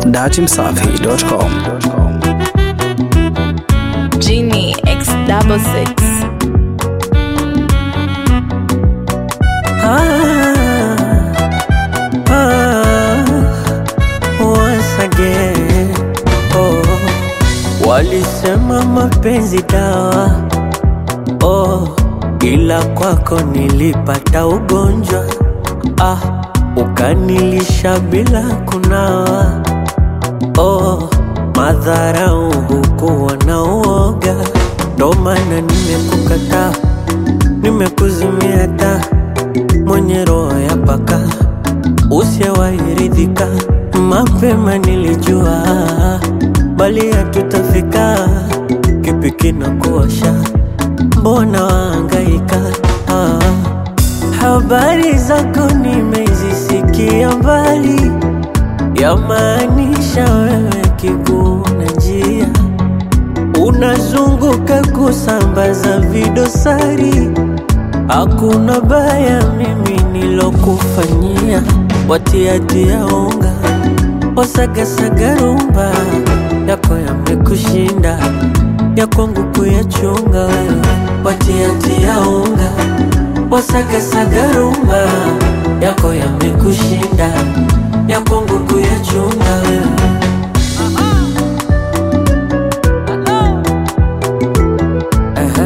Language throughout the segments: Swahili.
datimsafi.com. Genie X double six. once again. Oh, walisema mapenzi dawa oh, ila kwako nilipata ugonjwa ah, ukanilisha bila kunawa oh, madharau hukuwa na uoga, ndo maana nimekukataa, nimekuzimia taa mwenye roho ya paka usiyewairidhika mapema nilijua bali hatutafika kipi kinakuosha mbona waangaika ah. habari zako nimezisikia mbali yamaanisha wewe kiguu na njia unazunguka kusambaza vidosari Hakuna baya mimi nilokufanyia, watiatia unga wasagasaga rumba yako yamekushinda, ya kwangu kuyachunga wewe, watiatia unga wasagasaga rumba yako yamekushinda, ya kwangu kuyachunga wewe. Aha.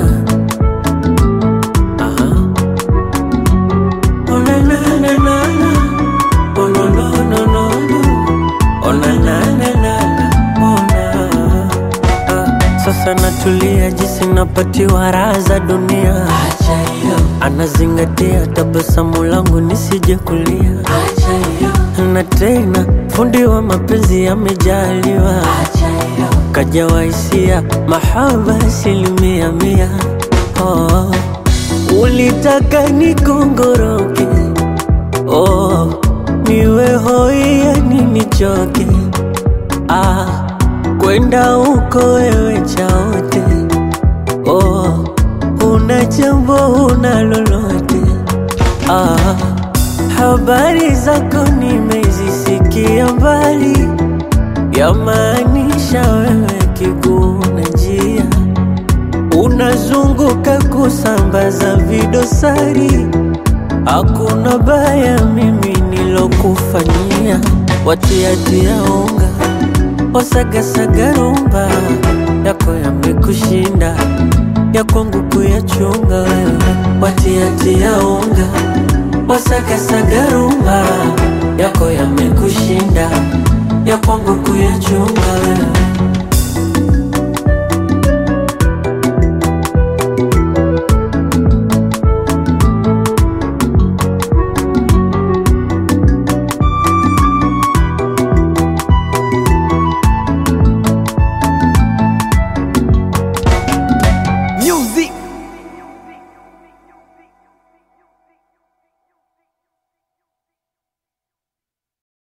Aha. Oh, na, na, na, na, na. Oh, no, no, no, no, no. Oh, na, na, na, na, na. Oh, na. Ah, Sasa natulia jinsi napatiwa raha za dunia, anazingatia tabasamu langu nisije kulia, na tena fundi wa mapenzi amejaliwa, kajawa hisia mahaba asilimia mia. Oh, ulitaka nikongoroke, oh, niwe hoi yani nichoke, ah, kwenda huko wewe chaote, oh, una jambo una lolote, ah, habari zako nimezisikia mbali, yamaanisha wewe kiguu na njia unazunguka kusambaza vidosari. Hakuna baya mimi nilokufanyia, watiatia unga wasagasaga rumba yako yamekushinda, ya kwangu kuyachunga wewe, watiatia unga wasagasaga rumba yako yamekushinda, ya kwangu kuyachunga wewe.